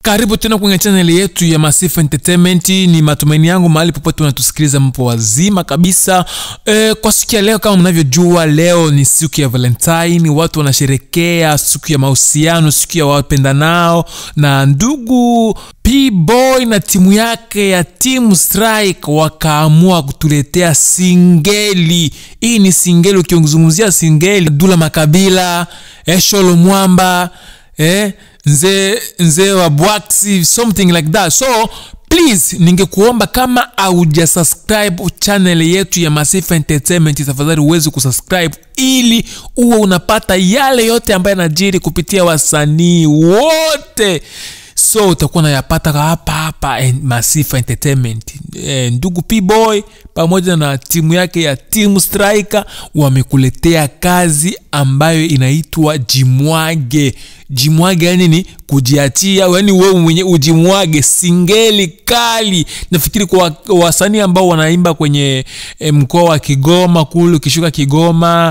karibu tena kwenye chaneli yetu ya Masifa Entertainment. Ni matumaini yangu mahali popote unatusikiliza mpo wazima kabisa. E, kwa siku ya leo kama mnavyojua, leo ni siku ya Valentine, watu wanasherekea siku ya mahusiano, siku ya wapendanao, na ndugu P-Boy na timu yake ya Team Strike wakaamua kutuletea singeli. Hii ni singeli, ukizungumzia singeli, Dula Makabila, Esholo Mwamba eh, nzee nzee wa bwaksi something like that so please ningekuomba kama auja subscribe channel yetu ya Masifa Entertainment tafadhali uweze kusubscribe ili uwe unapata yale yote ambayo yanajiri kupitia wasanii wote so utakuwa nayapata hapa hapa en- Masifa Entertainment. E, ndugu P-Boy pamoja na timu yake ya Team Striker wamekuletea kazi ambayo inaitwa Jimwage. Jimwage yani ni kujiachia, yani wewe mwenye ujimwage, singeli kali. Nafikiri kwa wasanii ambao wanaimba kwenye e, mkoa wa Kigoma kule, ukishuka Kigoma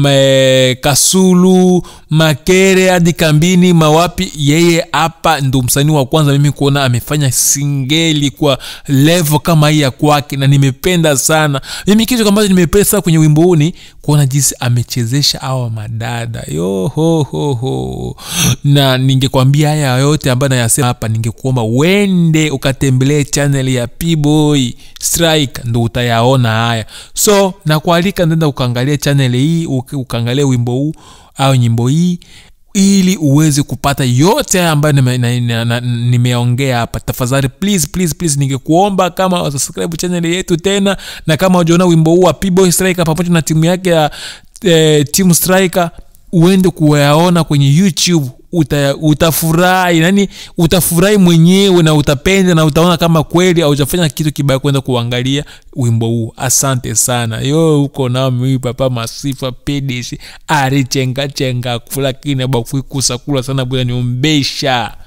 me, Kasulu, Makere hadi Kambini, Mawapi, yeye hapa ndo msanii wa kwanza mimi kuona amefanya singeli kwa level kama hii ya kwake, na nimependa sana. Mimi kitu ambacho nimependa sana kwenye wimbo huu ni kuona jinsi amechezesha hawa madada yo ho ho ho, na ningekwambia haya yote ambayo nayasema hapa, ningekuomba uende ukatembelee channel ya P-Boy Strike, ndo utayaona haya. So nakualika nenda ukaangalia channel hii, uka- ukaangalia wimbo huu au nyimbo hii ili uweze kupata yote haya ambayo nime- na- na- na- nimeongea hapa tafadhali please please please ningekuomba kama subscribe channel yetu tena na kama ujaona wimbo huu wa P-Boy Striker pamoja na timu yake ya eh, Team Striker uende kuyaona kwenye youtube uta, utafurahi yani utafurahi mwenyewe na utapenda na utaona kama kweli haujafanya kitu kibaya kwenda kuangalia wimbo huu asante sana yo huko nami papa masifa pedeshi arichengachenga kula kine bakuikusakula sana bwana nyombesha